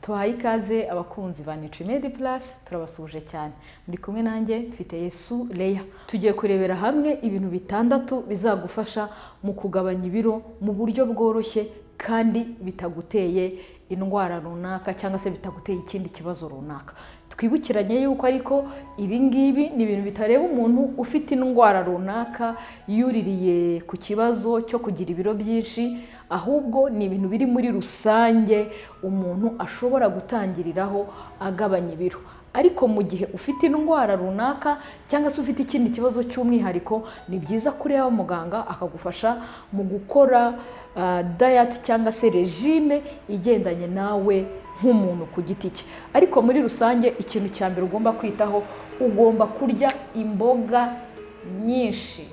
tuhaye ikaze abakunzi ba Nutrimedi Plus turabasuhuje cyane muri kumwe nanjye mfite Yesu Leya tugiye kurebera hamwe ibintu bitandatu bizagufasha mu kugabanya ibiro mu buryo bworoshye kandi bitaguteye indwara runaka cyangwa se bitaguteye ikindi kibazo runaka twibukiranye yuko ariko ibi ngibi ni ibintu bitareba umuntu ufite indwara runaka yuririye ku kibazo cyo kugira ibiro byinshi ahubwo ni ibintu biri muri rusange umuntu ashobora gutangiriraho agabanya ibiro ariko mu gihe ufite indwara runaka cyangwa se ufite ikindi kibazo cy'umwihariko ni byiza kureba muganga akagufasha mu gukora dayati cyangwa se regime igendanye nawe nk'umuntu ku giti cye ariko muri rusange ikintu cya mbere ugomba kwitaho ugomba kurya imboga nyinshi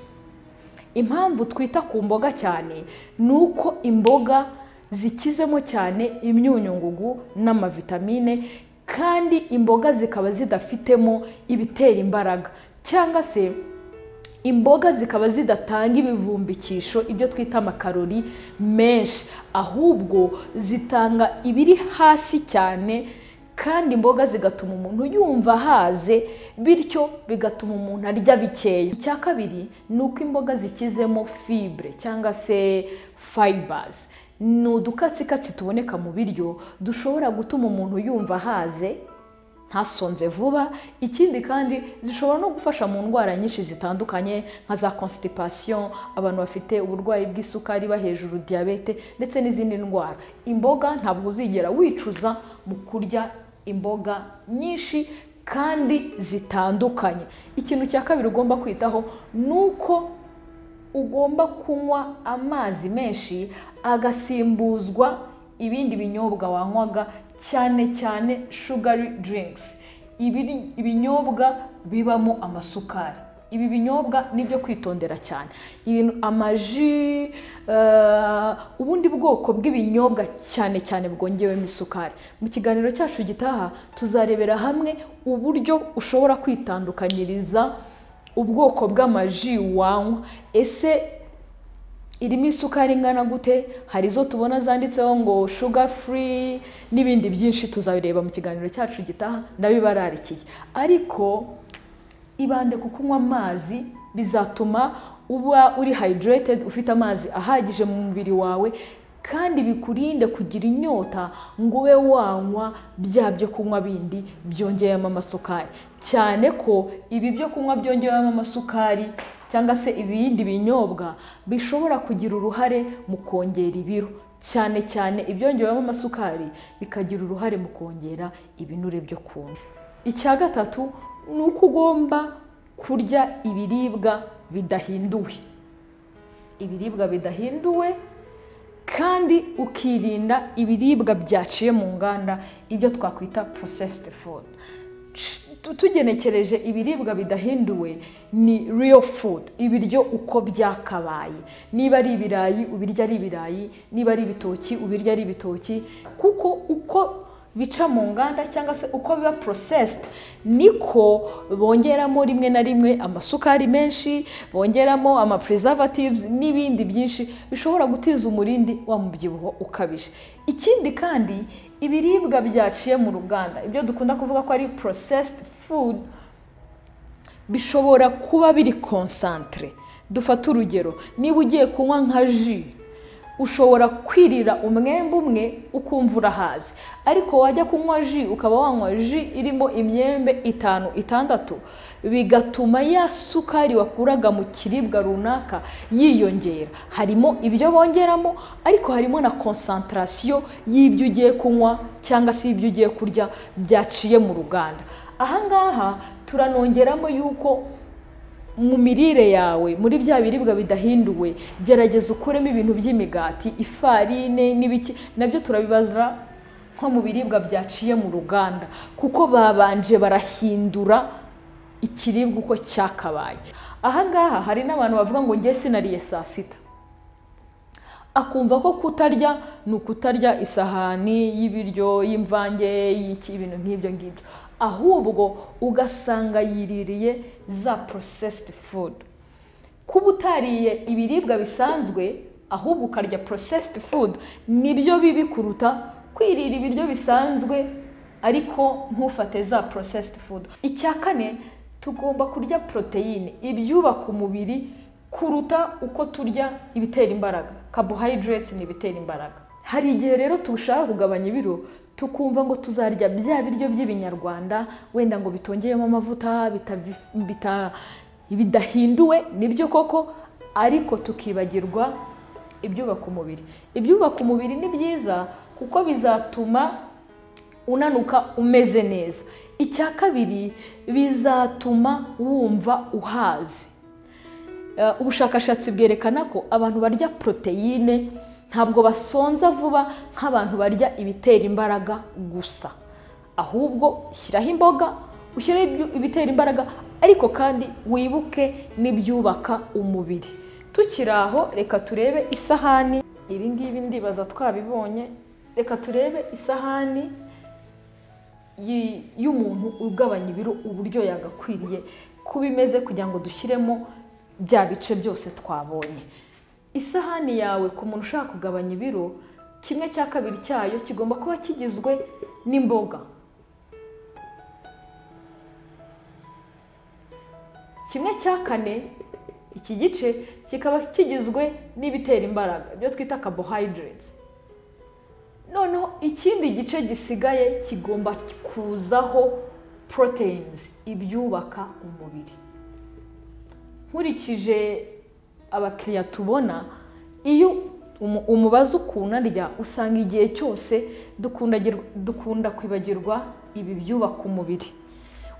impamvu twita ku mboga cyane ni uko imboga zikizemo cyane imyunyungugu n'amavitamine kandi imboga zikaba zidafitemo ibitera imbaraga cyangwa se imboga zikaba zidatanga ibivumbikisho ibyo twita amakarori menshi ahubwo zitanga ibiri hasi cyane kandi imboga zigatuma umuntu yumva ahaze bityo bigatuma umuntu arya bikeya icya kabiri ni uko imboga zikizemo fibre cyangwa se fibers ni udukatsikatsi tuboneka mu biryo dushobora gutuma umuntu yumva ahaze ntasonze vuba ikindi kandi zishobora no gufasha mu ndwara nyinshi zitandukanye nka za constipation abantu bafite uburwayi bw'isukari ba hejuru diyabete ndetse n'izindi ndwara imboga ntabwo uzigera wicuza mu kurya imboga nyinshi kandi zitandukanye ikintu cya kabiri ugomba kwitaho ni uko ugomba kunywa amazi menshi agasimbuzwa ibindi binyobwa wanywaga cyane cyane shugari diringisi ibinyobwa bibamo amasukari ibi binyobwa ni ibyo kwitondera cyane amaji ubundi bwoko bw'ibinyobwa cyane cyane bwongewemo isukari mu kiganiro cyacu gitaha tuzarebera hamwe uburyo ushobora kwitandukanyiriza ubwoko bw'amaji wanywa ese irimo isukari ingana gute hari izo tubona zanditseho ngo shuga furi n'ibindi byinshi tuzabireba mu kiganiro cyacu gitaha ndabibararikiye ariko ibande ku kunywa amazi bizatuma uba uri hayidiretedi ufite amazi ahagije mu mubiri wawe kandi bikurinde kugira inyota ngo ube wanywa bya byo kunywa bindi byongeyemo amasukari cyane ko ibi byo kunywa byongewemo amasukari cyangwa se ibindi binyobwa bishobora kugira uruhare mu kongera ibiro cyane cyane ibyongewemo amasukari bikagira uruhare mu kongera ibinure byo kumva icya gatatu ni uko ugomba kurya ibiribwa bidahinduwe ibiribwa bidahinduwe kandi ukirinda ibiribwa byaciye mu nganda ibyo twakwita porosesiti fudu tugenekereje ibiribwa bidahinduwe ni real food ibiryo uko byakabaye niba ari ibirayi ubirya ari ibirayi niba ari ibitoki ubirya ari ibitoki kuko uko bica mu nganda cyangwa se uko biba porosesiti niko bongeramo rimwe na rimwe amasukari menshi bongeramo amapurizavatives n'ibindi byinshi bishobora gutiza umurindi wa mubyibuho ukabije ikindi kandi ibiribwa byaciye mu ruganda ibyo dukunda kuvuga ko ari porosesiti fudu bishobora kuba biri konsantere dufate urugero niba ugiye kunywa nka ji ushobora kwirira umwembe umwe ukumva urahazi ariko wajya kunywa ji ukaba wanywa ji irimo imyembe itanu itandatu bigatuma ya sukari wakuraga mu kiribwa runaka yiyongera harimo ibyo bongeramo ariko harimo na konsantarasiyo y'ibyo ugiye kunywa cyangwa se ibyo ugiye kurya byaciye mu ruganda ahangaha turanongeramo yuko mu mirire yawe muri bya biribwa bidahinduwe gerageza ukuremo ibintu by'imigati ifarine n'ibiki nabyo turabibaza nko mu biribwa byaciye mu ruganda kuko babanje barahindura ikiribwa uko cyakabaye ahangaha hari n'abantu bavuga ngo njye sinariye saa sita akumva ko kutarya ni ukutarya isahani y'ibiryo y'imvange y'ibintu nk'ibyo ngibyo ahubwo ugasanga yiririye za porosesiti fudu kuba utariye ibiribwa bisanzwe ahubwo ukarya porosesiti fudu nibyo bibi kuruta kwirira ibiryo bisanzwe ariko ntufate za porosesiti fudu icya kane tugomba kurya poroteyine ibyubaka umubiri kuruta uko turya ibitera imbaraga carbohydrates ni ibitera imbaraga hari igihe rero tushaka kugabanya ibiro tukumva ngo tuzarya bya biryo by'ibinyarwanda wenda ngo bitongeyemo amavuta bitavi- bita- bidahinduwe nibyo koko ariko tukibagirwa ibyubaka umubiri ibyubaka umubiri ni byiza kuko bizatuma unanuka umeze neza icya kabiri bizatuma wumva uhaze Eh, ubushakashatsi bwerekana ko abantu barya poroteyine ntabwo basonza vuba nk'abantu barya ibitera imbaraga gusa ahubwo shyiraho imboga ushyiraho ibyu- ibitera imbaraga ariko kandi wibuke n'ibyubaka umubiri tukiri aho reka turebe isahani ibi ngibi ndibaza twabibonye reka turebe isahani y- y'umuntu ugabanya ibiro uburyo yagakwiriye ko bimeze kugira ngo dushyiremo bya bice byose twabonye isahani yawe ku muntu ushaka kugabanya ibiro kimwe cya kabiri cyayo kigomba kuba kigizwe n'imboga kimwe cya kane iki gice kikaba kigizwe n'ibitera imbaraga ibyo twita carbohydrates noneho ikindi gice gisigaye kigomba kuzaho proteins ibyubaka umubiri nkurikije abakiriya tubona iyo umu- umubaza ukuntu arya usanga igihe cyose dukundagir- dukunda kwibagirwa ibi byubaka umubiri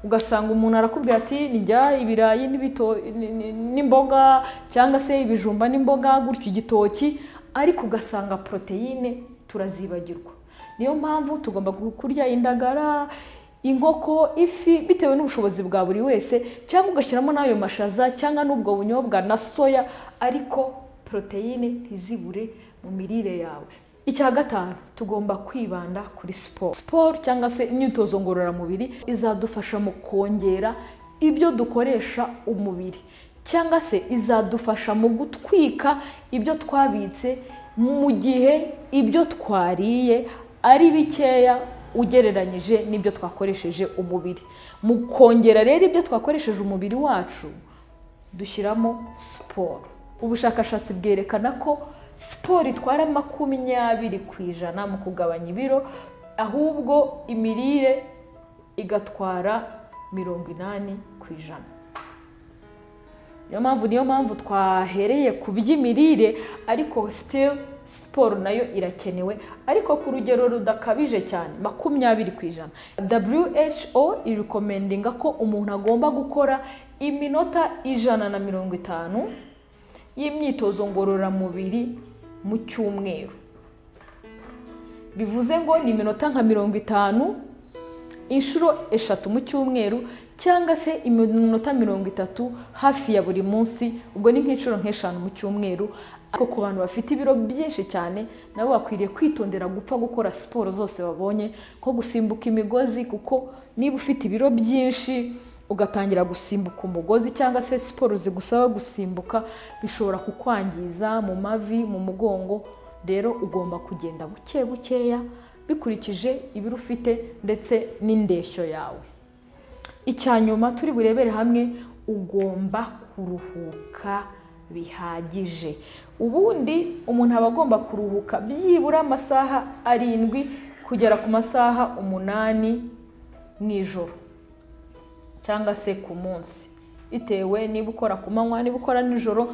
ugasanga umuntu arakubwira ati ndya ibirayi n'ibito- ni- ni- n'imboga cyangwa se ibijumba n'imboga gutyo igitoki ariko ugasanga poroteyine turazibagirwa niyo mpamvu tugomba gu- kurya indagara inkoko ifi bitewe n'ubushobozi bwa buri wese cyangwa ugashyiramo n'ayo mashaza cyangwa n'ubwo bunyobwa na soya ariko poroteyine ntizibure mu mirire yawe icya gatanu tugomba kwibanda kuri siporo siporo cyangwa se imyitozo ngororamubiri izadufasha mu kongera ibyo dukoresha umubiri cyangwa se izadufasha mu gutwika ibyo twabitse mu gihe ibyo twariye ari bikeya ugereranyije n'ibyo twakoresheje umubiri mu kongera rero ibyo twakoresheje umubiri wacu dushyiramo siporo ubushakashatsi bwerekana ko siporo itwara makumyabiri ku ijana mu kugabanya ibiro ahubwo imirire igatwara mirongo inani ku ijana niyo mpamvu niyo mpamvu twahereye ku by'imirire ariko still siporo nayo irakenewe ariko ku rugero rudakabije cyane makumyabiri ku ijana who irikomendinga ko umuntu agomba gukora iminota ijana na mirongo itanu y'imyitozo ngororamubiri mu cyumweru bivuze ngo ni iminota nka mirongo itanu inshuro eshatu mu cyumweru cyangwa se iminota mirongo itatu hafi ya buri munsi ubwo ni nk'inshuro nk'eshanu mu cyumweru ariko ku bantu bafite ibiro byinshi cyane nabo bakwiriye kwitondera gupfa gukora siporo zose babonye nko gusimbuka imigozi kuko niba ufite ibiro byinshi ugatangira gusimbuka umugozi cyangwa se siporo zigusaba gusimbuka bishobora kukwangiza mu mavi mu mugongo rero ugomba kugenda buke bukeya bikurikije ibiro ufite ndetse n'indeshyo yawe icya nyuma turi burebere hamwe ugomba kuruhuka bihagije ubundi umuntu aba agomba kuruhuka byibura amasaha arindwi kugera ku masaha umunani mu ijoro cyangwa se ku munsi bitewe niba ukora ku manywa niba ukora nijoro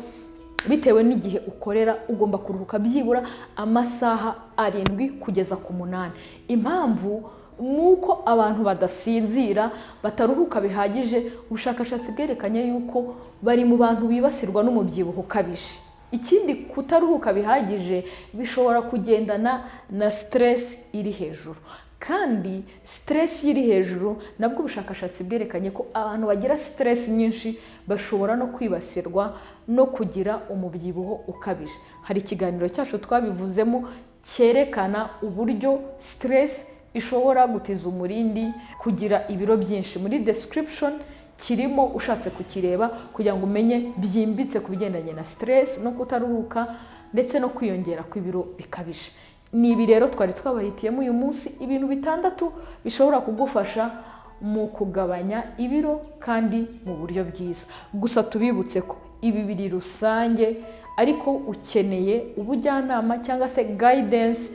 bitewe n'igihe ukorera ugomba kuruhuka byibura amasaha arindwi kugeza ku munani impamvu ni uko abantu badasinzira bataruhuka bihagije ubushakashatsi bwerekanye yuko bari mu bantu bibasirwa n'umubyibuho ukabije ikindi kutaruhuka bihagije bishobora kugendana na siteresi iri hejuru kandi siteresi iri hejuru nabwo ubushakashatsi bwerekanye ko abantu bagira siteresi nyinshi bashobora no kwibasirwa no kugira umubyibuho ukabije hari ikiganiro cyacu twabivuzemo cyerekana uburyo siteresi ishobora gutiza umurindi kugira ibiro byinshi muri description kirimo ushatse kukireba kugira ngo umenye byimbitse ku bigendanye na siteresi no kutaruhuka ndetse no kwiyongera kw'ibiro bikabije ni ibi rero twari twabahitiyemo uyu munsi ibintu bitandatu bishobora kugufasha mu kugabanya ibiro kandi mu buryo bwiza gusa tubibutse ko ibi biri rusange ariko ukeneye ubujyanama cyangwa se gayidensi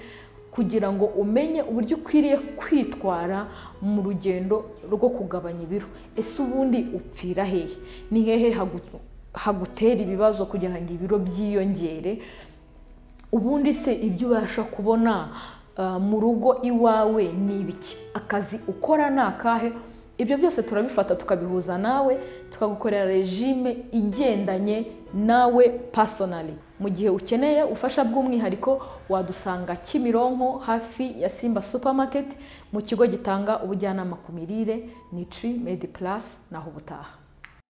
kugira ngo umenye uburyo ukwiriye kwitwara mu rugendo rwo kugabanya ibiro ese ubundi upfira hehe ni hehe hagutera ibibazo kugira ngo ibiro byiyongere ubundi se ibyo ubasha kubona mu rugo iwawe ni ibiki akazi ukora ni akahe ibyo byose turabifata tukabihuza nawe tukagukorera regime igendanye nawe pasonari mu gihe ukeneye ubufasha bw'umwihariko wadusanga kimironko hafi ya simba supamaketi mu kigo gitanga ubujyanama ku mirire nitri medi purasi naho ubutaha